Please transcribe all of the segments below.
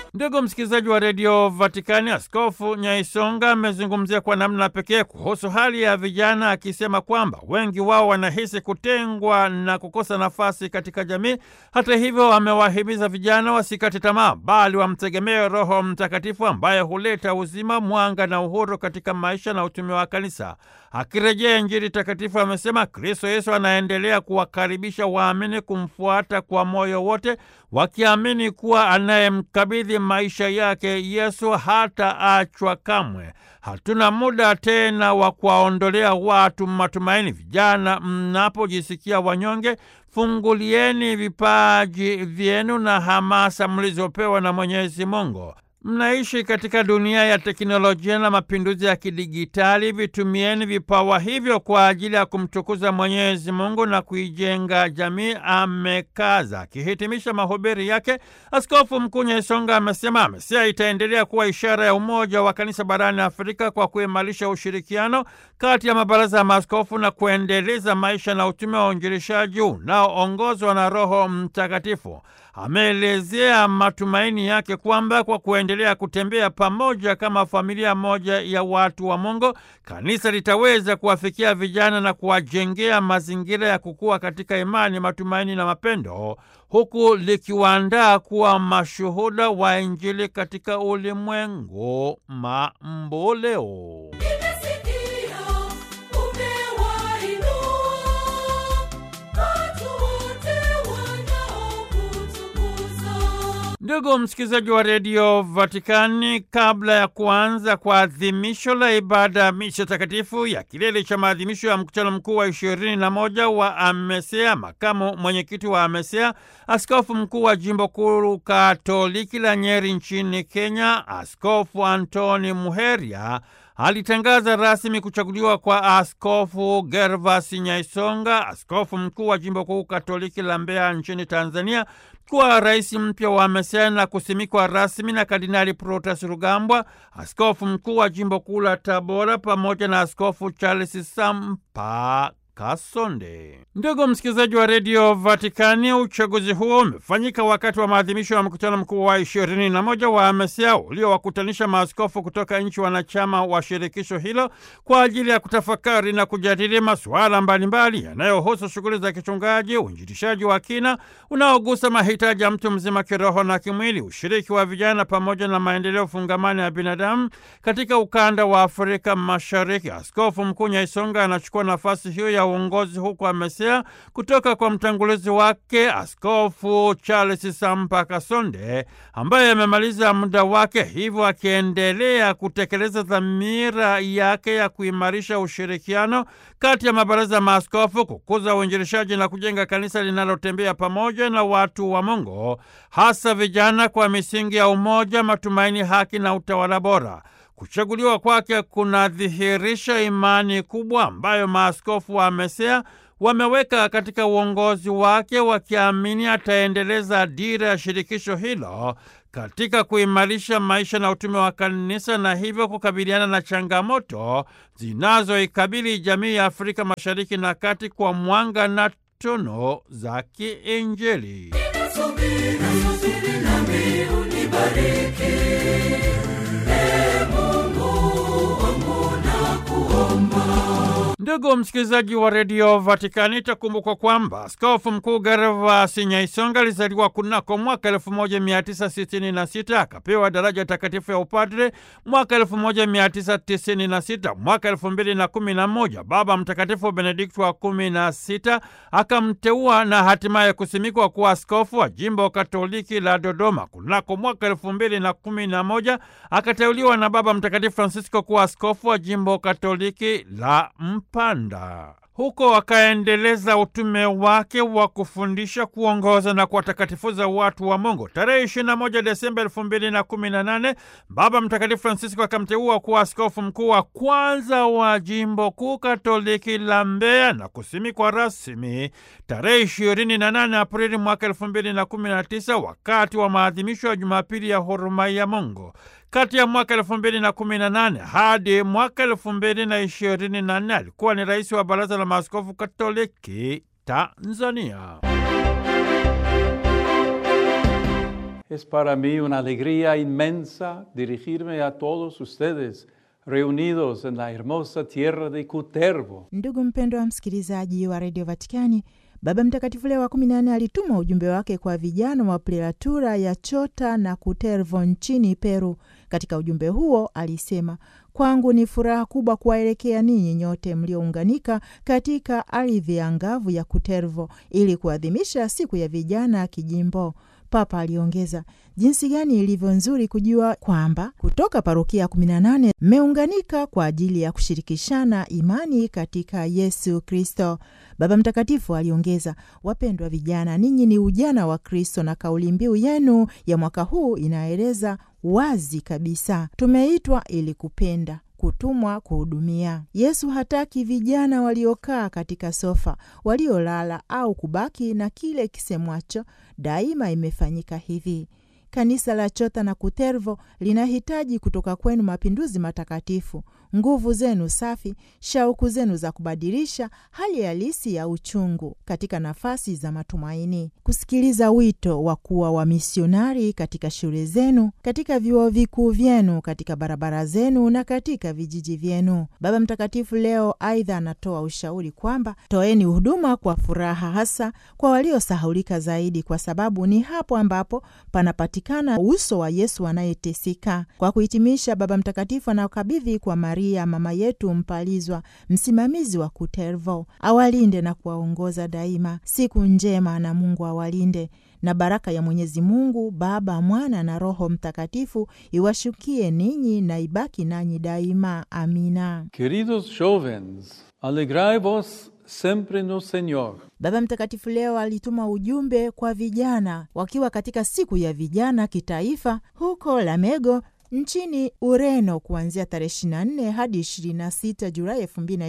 Ndugu msikilizaji wa redio Vatikani, Askofu Nyaisonga amezungumzia kwa namna pekee kuhusu hali ya vijana, akisema kwamba wengi wao wanahisi kutengwa na kukosa nafasi katika jamii. Hata hivyo, amewahimiza vijana wasikate tamaa, bali wamtegemee Roho Mtakatifu ambaye huleta uzima, mwanga na uhuru katika maisha na utume wa Kanisa. Akirejea Injili takatifu, amesema Kristo Yesu anaendelea kuwakaribisha waamini kumfuata kwa moyo wote, wakiamini kuwa anayemkabidhi maisha yake Yesu hata achwa kamwe. Hatuna muda tena wa kuwaondolea watu matumaini. Vijana, mnapojisikia wanyonge, fungulieni vipaji vyenu na hamasa mlizopewa na Mwenyezi Mungu. Mnaishi katika dunia ya teknolojia na mapinduzi ya kidigitali. Vitumieni vipawa hivyo kwa ajili ya kumtukuza Mwenyezi Mungu na kuijenga jamii, amekaza. Akihitimisha mahubiri yake, Askofu Mkuu Nyaisonga amesema AMESEA itaendelea kuwa ishara ya umoja wa kanisa barani Afrika kwa kuimarisha ushirikiano kati ya mabaraza ya maaskofu na kuendeleza maisha na utume wa uinjilishaji unaoongozwa na Roho Mtakatifu. Ameelezea matumaini yake kwamba kwa kuendelea kutembea pamoja kama familia moja ya watu wa Mungu, kanisa litaweza kuwafikia vijana na kuwajengea mazingira ya kukua katika imani, matumaini na mapendo, huku likiwaandaa kuwa mashuhuda wa Injili katika ulimwengu mamboleo. Ndugu msikilizaji wa redio Vatikani, kabla ya kuanza kwa adhimisho la ibada ya misha takatifu ya kilele cha maadhimisho ya mkutano mkuu wa ishirini na moja wa AMESEA, makamu mwenyekiti wa AMESEA, askofu mkuu wa jimbo kuu katoliki la Nyeri nchini Kenya, Askofu Antoni Muheria alitangaza rasmi kuchaguliwa kwa Askofu Gervas Nyaisonga, askofu mkuu wa jimbo kuu katoliki la Mbeya nchini Tanzania, kuwa rais mpya wa AMESEA na kusimikwa rasmi na Kardinali Protas Rugambwa, askofu mkuu wa jimbo kuu la Tabora, pamoja na Askofu Charles Sampa Kasonde. Ndugu msikilizaji wa redio Vatikani, uchaguzi huo umefanyika wakati wa maadhimisho ya mkutano mkuu wa ishirini na moja wa AMESEA uliowakutanisha maaskofu kutoka nchi wanachama wa shirikisho hilo kwa ajili ya kutafakari na kujadili masuala mbalimbali yanayohusu shughuli za kichungaji, uinjilishaji wa kina unaogusa mahitaji ya mtu mzima kiroho na kimwili, ushiriki wa vijana, pamoja na maendeleo fungamani ya binadamu katika ukanda wa Afrika Mashariki. Askofu Mkuu Nyaisonga anachukua nafasi hiyo ya uongozi huku AMESEA kutoka kwa mtangulizi wake Askofu Charles Sampa Kasonde ambaye amemaliza muda wake, hivyo akiendelea kutekeleza dhamira yake ya kuimarisha ushirikiano kati ya mabaraza ya maaskofu, kukuza uinjilishaji na kujenga kanisa linalotembea pamoja na watu wa Mungu, hasa vijana, kwa misingi ya umoja, matumaini, haki na utawala bora. Kuchaguliwa kwake kunadhihirisha imani kubwa ambayo maaskofu wa AMESEA wameweka katika uongozi wake, wakiamini ataendeleza dira ya shirikisho hilo katika kuimarisha maisha na utume wa kanisa na hivyo kukabiliana na changamoto zinazoikabili jamii ya Afrika Mashariki na Kati kwa mwanga na tono za kiinjili. Ndugu msikilizaji wa redio Vatikani, itakumbukwa kwamba askofu mkuu Gervas Nyaisonga alizaliwa kunako mwaka 1966 akapewa daraja takatifu ya upadre mwaka 1996. Mwaka 2011 Baba Mtakatifu Benedikto wa 16 akamteua na hatimaye kusimikwa kuwa askofu wa jimbo katoliki la Dodoma. Kunako mwaka 2011 akateuliwa na Baba Mtakatifu Francisco kuwa askofu wa jimbo katoliki la Mpanda. Huko akaendeleza utume wake wa kufundisha, kuongoza na kuwatakatifuza watu wa Mungu. Tarehe 21 Desemba 2018 Baba Mtakatifu Francisco akamteua kuwa askofu mkuu wa kwanza wa jimbo kuu katoliki la Mbeya na kusimikwa rasmi tarehe 28 Aprili mwaka 2019 wakati wa maadhimisho ya Jumapili ya huruma ya Mungu. Kati ya mwaka elfu mbili na kumi na nane hadi mwaka elfu mbili na ishirini na nne alikuwa ni rais wa Baraza la Maaskofu Katoliki Tanzania. Es para mí una alegría inmensa dirigirme a todos ustedes reunidos en la hermosa tierra de Cutervo. Ndugu mpendwa wa msikilizaji wa redio Vatikani, Baba Mtakatifu Leo wa kumi na nne alituma ujumbe wake kwa vijana wa prelatura ya Chota na Cutervo nchini Peru. Katika ujumbe huo alisema, kwangu ni furaha kubwa kuwaelekea ninyi nyote mliounganika katika ardhi ya ngavu ya Cutervo ili kuadhimisha siku ya vijana kijimbo. Papa aliongeza jinsi gani ilivyo nzuri kujua kwamba kutoka parokia 18 mmeunganika kwa ajili ya kushirikishana imani katika Yesu Kristo. Baba Mtakatifu aliongeza, wapendwa vijana, ninyi ni ujana wa Kristo, na kauli mbiu yenu ya mwaka huu inaeleza wazi kabisa, tumeitwa ili kupenda kutumwa kuhudumia. Yesu hataki vijana waliokaa katika sofa, waliolala au kubaki na kile kisemwacho daima imefanyika hivi. Kanisa la Chota na Cutervo linahitaji kutoka kwenu mapinduzi matakatifu, nguvu zenu safi, shauku zenu za kubadilisha hali halisi ya uchungu katika nafasi za matumaini, kusikiliza wito wa kuwa wamisionari katika shule zenu, katika vyuo vikuu vyenu, katika barabara zenu na katika vijiji vyenu. Baba Mtakatifu leo aidha anatoa ushauri kwamba toeni huduma kwa furaha, hasa kwa waliosahulika zaidi, kwa sababu ni hapo ambapo panapatikana uso wa Yesu anayeteseka. Kwa kuhitimisha, Baba Mtakatifu anakabidhi kwa Maria mama yetu mpalizwa, msimamizi wa Cutervo, awalinde na kuwaongoza daima. Siku njema na Mungu awalinde na baraka ya Mwenyezi Mungu Baba, Mwana na Roho Mtakatifu iwashukie ninyi na ibaki nanyi daima. Amina. Queridos jóvenes, alegrai-vos sempre no Señor. Baba Mtakatifu leo alituma ujumbe kwa vijana wakiwa katika siku ya vijana kitaifa huko Lamego nchini Ureno kuanzia tarehe 24 hadi 26 Julai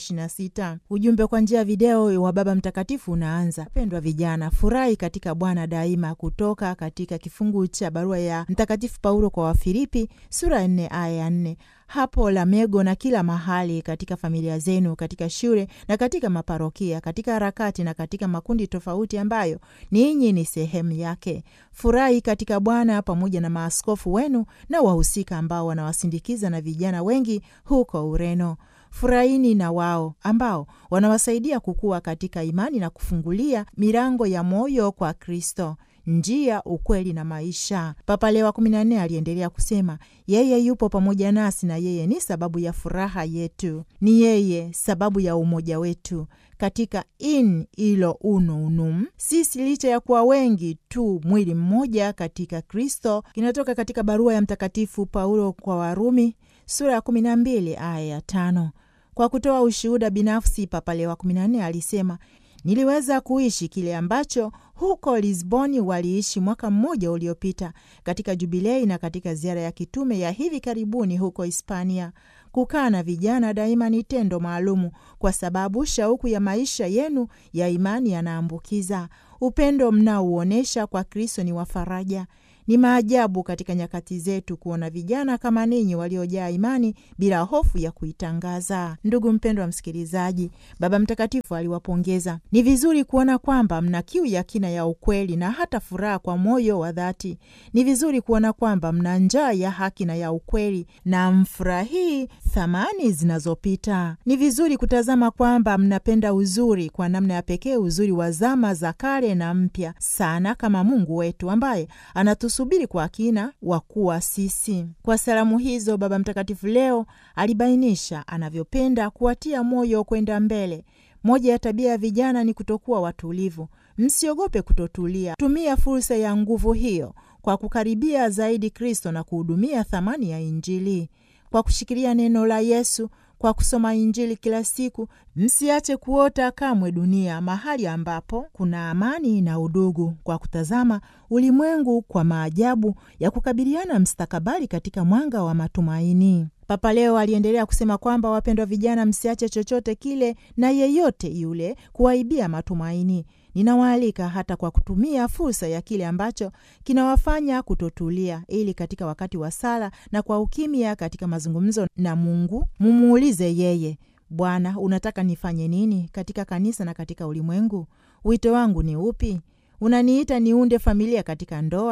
2026. Ujumbe kwa njia ya video wa Baba Mtakatifu unaanza: pendwa vijana, furahi katika Bwana daima, kutoka katika kifungu cha barua ya Mtakatifu Paulo kwa Wafilipi sura ya 4 aya ya 4 hapo Lamego na kila mahali, katika familia zenu, katika shule na katika maparokia, katika harakati na katika makundi tofauti ambayo ninyi ni sehemu yake. Furahi katika Bwana pamoja na maaskofu wenu na wahusika ambao wanawasindikiza na vijana wengi huko Ureno. Furahini na wao ambao wanawasaidia kukua katika imani na kufungulia milango ya moyo kwa Kristo njia, ukweli na maisha. Papa Leo wa kumi na nne aliendelea kusema, yeye yupo pamoja nasi na yeye ni sababu ya furaha yetu, ni yeye sababu ya umoja wetu katika in ilo uno unum, sisi licha ya kuwa wengi tu mwili mmoja katika Kristo. Kinatoka katika barua ya Mtakatifu Paulo kwa Warumi sura ya kumi na mbili aya ya tano. Kwa kutoa ushuhuda binafsi, Papa Leo wa kumi na nne alisema Niliweza kuishi kile ambacho huko Lisboni waliishi mwaka mmoja uliopita katika jubilei na katika ziara ya kitume ya hivi karibuni huko Hispania. Kukaa na vijana daima ni tendo maalumu, kwa sababu shauku ya maisha yenu ya imani yanaambukiza. Upendo mnaouonyesha kwa Kristo ni wa faraja. Ni maajabu katika nyakati zetu kuona vijana kama ninyi waliojaa imani bila hofu ya kuitangaza. Ndugu mpendwa wa msikilizaji, Baba Mtakatifu aliwapongeza. Ni vizuri kuona kwamba mna kiu ya kina ya ukweli na hata furaha kwa moyo wa dhati. Ni vizuri kuona kwamba mna njaa ya haki na ya ukweli na mfurahii thamani zinazopita. Ni vizuri kutazama kwamba mnapenda uzuri kwa namna ya pekee, uzuri wa zama za kale na mpya sana, kama Mungu wetu ambaye anatu subiri kwa kina wa kuwa sisi. Kwa salamu hizo, Baba Mtakatifu leo alibainisha anavyopenda kuwatia moyo kwenda mbele. Moja ya tabia ya vijana ni kutokuwa watulivu. Msiogope kutotulia, tumia fursa ya nguvu hiyo kwa kukaribia zaidi Kristo na kuhudumia thamani ya Injili kwa kushikilia neno la Yesu kwa kusoma Injili kila siku. Msiache kuota kamwe dunia, mahali ambapo kuna amani na udugu, kwa kutazama ulimwengu kwa maajabu ya kukabiliana mstakabali katika mwanga wa matumaini. Papa leo aliendelea kusema kwamba, wapendwa vijana, msiache chochote kile na yeyote yule kuwaibia matumaini. Ninawaalika hata kwa kutumia fursa ya kile ambacho kinawafanya kutotulia, ili katika wakati wa sala na kwa ukimya, katika mazungumzo na Mungu, mumuulize yeye, Bwana, unataka nifanye nini katika kanisa na katika ulimwengu? Wito wangu ni upi? Unaniita niunde familia katika ndoa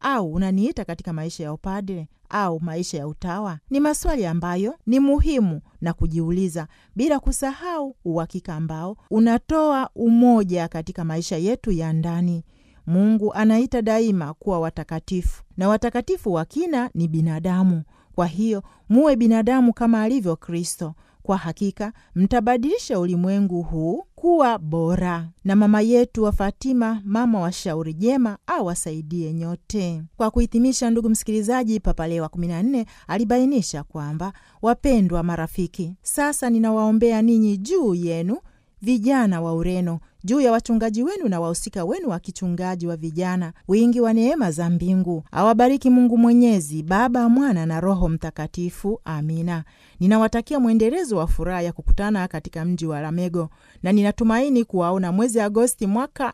au unaniita katika maisha ya upadre au maisha ya utawa? Ni maswali ambayo ni muhimu na kujiuliza, bila kusahau uhakika ambao unatoa umoja katika maisha yetu ya ndani. Mungu anaita daima kuwa watakatifu, na watakatifu wa kina ni binadamu. Kwa hiyo muwe binadamu kama alivyo Kristo. Kwa hakika mtabadilisha ulimwengu huu kuwa bora. Na mama yetu wa Fatima, mama wa shauri jema, awasaidie nyote. Kwa kuhitimisha, ndugu msikilizaji, Papa Leo wa 14 alibainisha kwamba, wapendwa marafiki, sasa ninawaombea ninyi juu yenu vijana wa Ureno, juu ya wachungaji wenu na wahusika wenu wa kichungaji wa vijana, wingi wa neema za mbingu awabariki Mungu Mwenyezi, Baba, Mwana na Roho Mtakatifu. Amina. Ninawatakia mwendelezo wa furaha ya kukutana katika mji wa Lamego na ninatumaini kuwaona mwezi Agosti mwaka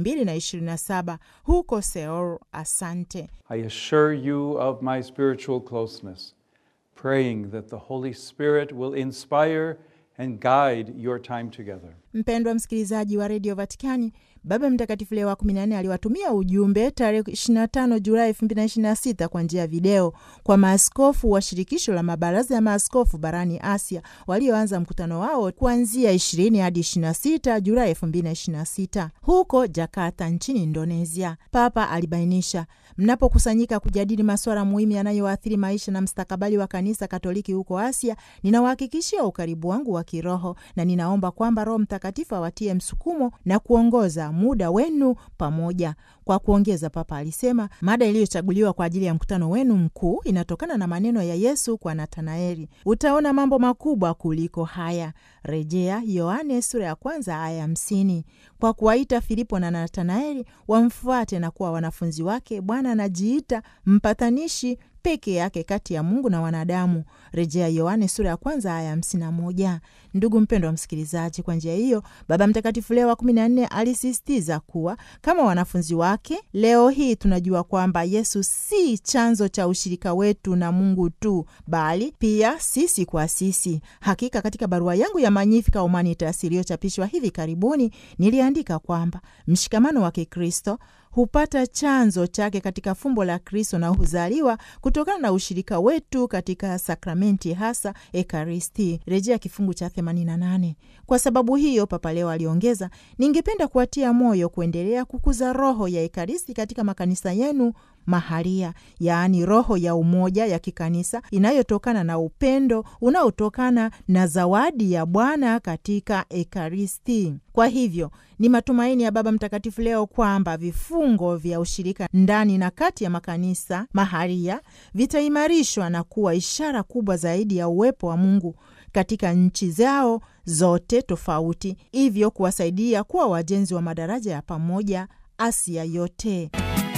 2027 huko Seoul. Asante. I assure you of my spiritual closeness, praying that the Holy Spirit will inspire and guide your time together. Mpendwa msikilizaji wa redio Vatikani, Baba Mtakatifu Leo wa 14 aliwatumia ujumbe tarehe 25 Julai 2026 kwa njia ya video kwa maaskofu wa shirikisho la mabaraza ya maaskofu barani Asia walioanza mkutano wao kuanzia 20 hadi 26 Julai 2026 huko Jakarta nchini Indonesia. Papa alibainisha, mnapokusanyika kujadili masuala muhimu yanayoathiri maisha na mstakabali wa kanisa Katoliki huko Asia, ninawahakikishia ukaribu wangu wa kiroho na ninaomba kwamba Roho Mtakatifu awatie msukumo na kuongoza muda wenu pamoja. Kwa kuongeza, Papa alisema mada iliyochaguliwa kwa ajili ya mkutano wenu mkuu inatokana na maneno ya Yesu kwa Natanaeli, utaona mambo makubwa kuliko haya, rejea Yohane sura ya kwanza aya hamsini. Kwa kuwaita Filipo na Natanaeli wamfuate na kuwa wanafunzi wake, Bwana anajiita mpatanishi peke yake kati ya Mungu na wanadamu, rejea Yohane sura ya kwanza aya hamsini na moja. Ndugu mpendwa wa msikilizaji, kwa njia hiyo Baba Mtakatifu Leo wa kumi na nne alisisitiza kuwa kama wanafunzi wake, leo hii tunajua kwamba Yesu si chanzo cha ushirika wetu na Mungu tu, bali pia sisi kwa sisi. Hakika katika barua yangu ya Magnificat Humanitas iliyochapishwa hivi karibuni niliandika kwamba mshikamano wa Kikristo hupata chanzo chake katika fumbo la Kristo na huzaliwa kutokana na ushirika wetu katika sakramenti, hasa Ekaristi, rejea kifungu cha 88. Kwa sababu hiyo, Papa Leo aliongeza, ningependa kuwatia moyo kuendelea kukuza roho ya Ekaristi katika makanisa yenu mahalia, yaani roho ya umoja ya kikanisa inayotokana na upendo unaotokana na zawadi ya Bwana katika Ekaristi. Kwa hivyo ni matumaini ya Baba Mtakatifu Leo kwamba vifungo vya ushirika ndani na kati ya makanisa mahalia vitaimarishwa na kuwa ishara kubwa zaidi ya uwepo wa Mungu katika nchi zao zote tofauti, hivyo kuwasaidia kuwa wajenzi wa madaraja ya pamoja Asia yote.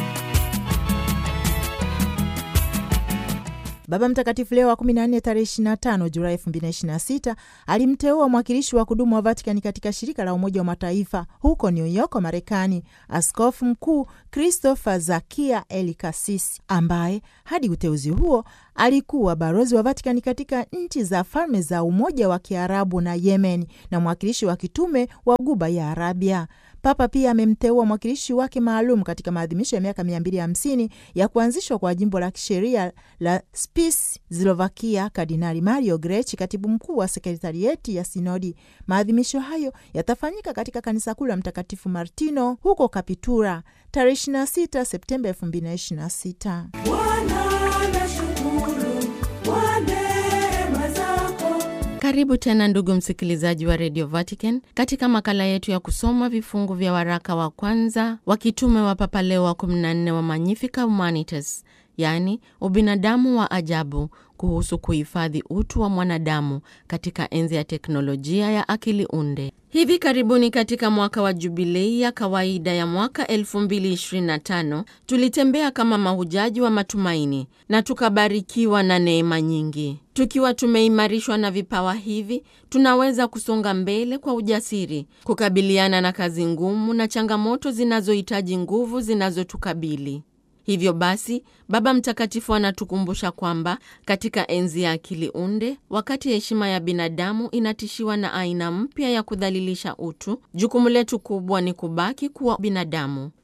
Baba Mtakatifu Leo wa 14 tarehe 25 Julai 2026 alimteua mwakilishi wa kudumu wa Vatikani katika shirika la Umoja wa Mataifa huko New York, Marekani, Askofu Mkuu Christopher Zakia Eli Kasisi, ambaye hadi uteuzi huo alikuwa balozi wa Vatikani katika nchi za Falme za Umoja wa Kiarabu na Yemen na mwakilishi wa kitume wa Guba ya Arabia. Papa pia amemteua mwakilishi wake maalum katika maadhimisho ya miaka 250 ya kuanzishwa kwa jimbo la kisheria la Spiš Slovakia, Kardinali Mario Grech, katibu mkuu wa sekretarieti ya sinodi. Maadhimisho hayo yatafanyika katika kanisa kuu la Mtakatifu Martino huko Kapitura tarehe 26 Septemba 2026. Karibu tena ndugu msikilizaji wa Radio Vatican katika makala yetu ya kusoma vifungu vya waraka wa kwanza wa kitume wa Papa Leo wa 14 wa Magnificat Humanitas, yaani ubinadamu wa ajabu, kuhusu kuhifadhi utu wa mwanadamu katika enzi ya teknolojia ya akili unde. Hivi karibuni katika mwaka wa jubilei ya kawaida ya mwaka 2025 tulitembea kama mahujaji wa matumaini na tukabarikiwa na neema nyingi. Tukiwa tumeimarishwa na vipawa hivi, tunaweza kusonga mbele kwa ujasiri, kukabiliana na kazi ngumu na changamoto zinazohitaji nguvu zinazotukabili. Hivyo basi, Baba Mtakatifu anatukumbusha kwamba katika enzi ya akili unde, wakati heshima ya binadamu inatishiwa na aina mpya ya kudhalilisha utu, jukumu letu kubwa ni kubaki kuwa binadamu.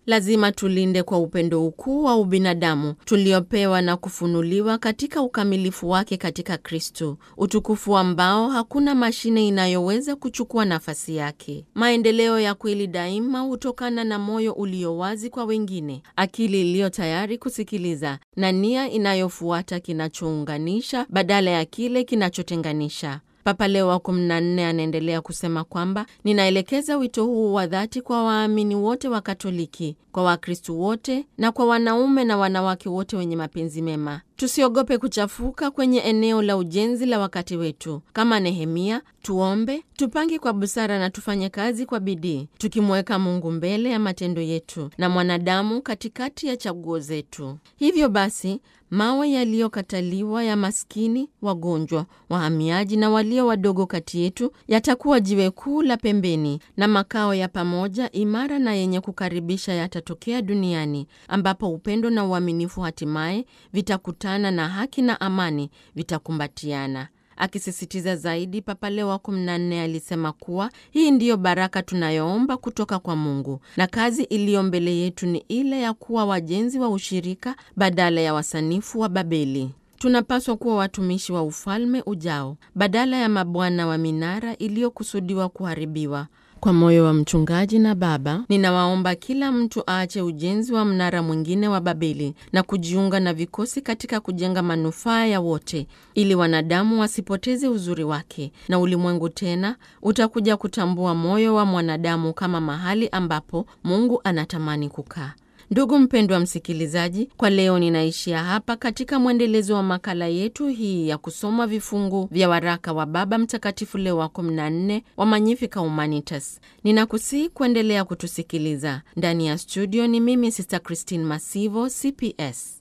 lazima tulinde kwa upendo ukuu wa ubinadamu tuliopewa na kufunuliwa katika ukamilifu wake katika Kristo, utukufu ambao hakuna mashine inayoweza kuchukua nafasi yake. Maendeleo ya kweli daima hutokana na moyo ulio wazi kwa wengine, akili iliyo tayari kusikiliza na nia inayofuata kinachounganisha badala ya kile kinachotenganisha. Papa Leo wa 14 anaendelea kusema kwamba ninaelekeza wito huu wa dhati kwa waamini wote wa Katoliki, kwa Wakristu wote na kwa wanaume na wanawake wote wenye mapenzi mema. Tusiogope kuchafuka kwenye eneo la ujenzi la wakati wetu. Kama Nehemia, tuombe, tupange kwa busara na tufanye kazi kwa bidii, tukimweka Mungu mbele ya matendo yetu na mwanadamu katikati ya chaguo zetu. Hivyo basi mawe yaliyokataliwa ya maskini, wagonjwa, wahamiaji na walio wadogo kati yetu yatakuwa jiwe kuu la pembeni, na makao ya pamoja imara na yenye kukaribisha yatatokea duniani, ambapo upendo na uaminifu hatimaye vitakutana na haki na amani vitakumbatiana. Akisisitiza zaidi, Papa Leo wa 14 alisema kuwa hii ndiyo baraka tunayoomba kutoka kwa Mungu, na kazi iliyo mbele yetu ni ile ya kuwa wajenzi wa ushirika badala ya wasanifu wa Babeli. Tunapaswa kuwa watumishi wa ufalme ujao badala ya mabwana wa minara iliyokusudiwa kuharibiwa. Kwa moyo wa mchungaji na baba, ninawaomba kila mtu aache ujenzi wa mnara mwingine wa Babeli na kujiunga na vikosi katika kujenga manufaa ya wote, ili wanadamu wasipoteze uzuri wake na ulimwengu tena utakuja kutambua moyo wa mwanadamu kama mahali ambapo Mungu anatamani kukaa. Ndugu mpendwa msikilizaji, kwa leo ninaishia hapa katika mwendelezo wa makala yetu hii ya kusoma vifungu vya waraka wa Baba Mtakatifu Leo wa 14 wa Magnificat Humanitas. Ninakusihi kuendelea kutusikiliza. Ndani ya studio ni mimi Sister Christine Masivo, CPS.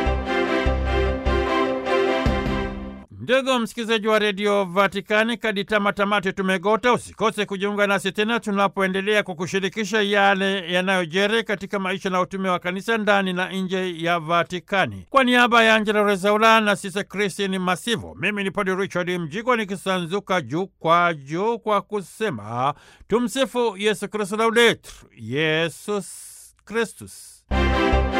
Ndugu msikilizaji wa redio Vatikani, kadi tamatamati tumegota. Usikose kujiunga nasi tena tunapoendelea kukushirikisha yale yanayojeri katika maisha na utume wa kanisa ndani na nje ya Vatikani. Kwa niaba ya Angela Rezaula na Sisa Kristin Masivo, mimi ni Padre Richard Mjigwa nikisanzuka juu kwa juu kwa kusema tumsifu Yesu Kristu, laudetur Yesus Kristus.